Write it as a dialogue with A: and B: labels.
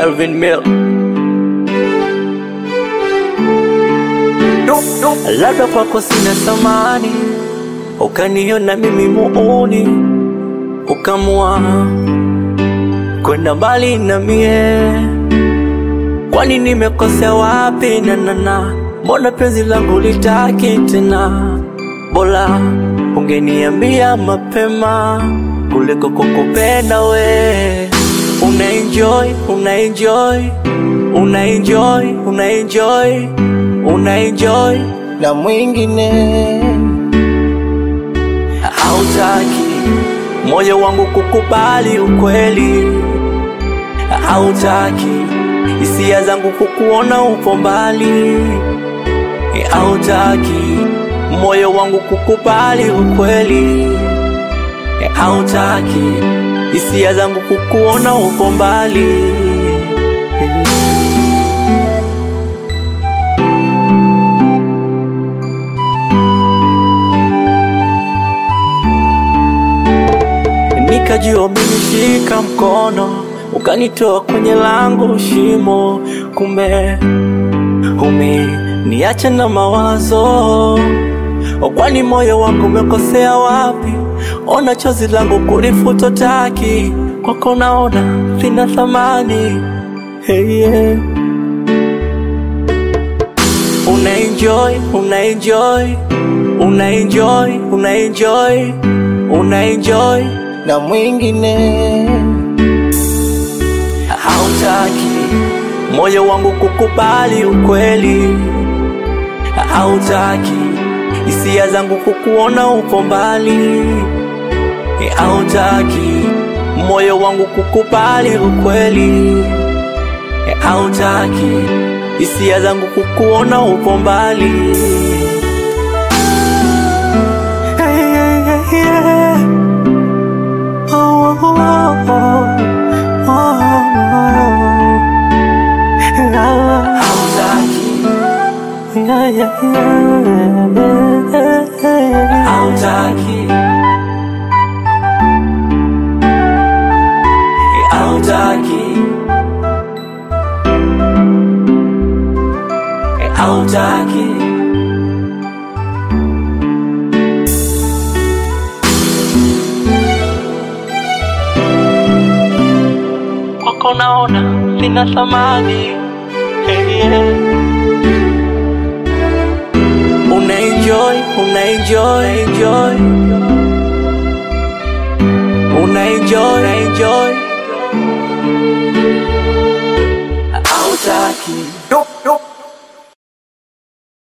A: Melvin Mill. Labda kwako sina thamani, ukaniona mimi muuni, ukamua kwenda mbali na mie. Kwani nimekosea wapi? nanana mbona penzi langu litaki tena? Bora ungeniambia mapema kuliko kukupenda we. Una enjoy, una enjoy, una enjoy, una enjoy, una enjoy
B: na mwingine
A: hautaki moyo wangu kukubali ukweli, hautaki hisia zangu kukuona upo mbali, hautaki moyo wangu kukubali ukweli, hautaki hisia zangu kukuona upo mbali. Nikajua umenishika mkono ukanitoa kwenye langu shimo, kumbe umeniacha na mawazo. Kwani moyo wangu umekosea wapi? Ona chozi langu kulifuta taki, kwako naona lina thamani. Hey, yeah. Una enjoy, una enjoy, una enjoy, una enjoy, una enjoy
B: na mwingine
A: hautaki moyo wangu kukubali ukweli, hautaki hisia zangu kukuona upo mbali, hautaki moyo wangu kukubali ukweli, hautaki hisia zangu kukuona upo mbali. Hey, yeah, yeah, yeah. Oh, oh, oh, oh, oh. Hautaki, yeah, yeah, yeah. Hautaki, hautaki, hautaki. kwako naona lina thamani hey, yeah. Una enjoy, una enjoy, enjoy. Una enjoy, enjoy. Hautaki.
B: Dup, dup.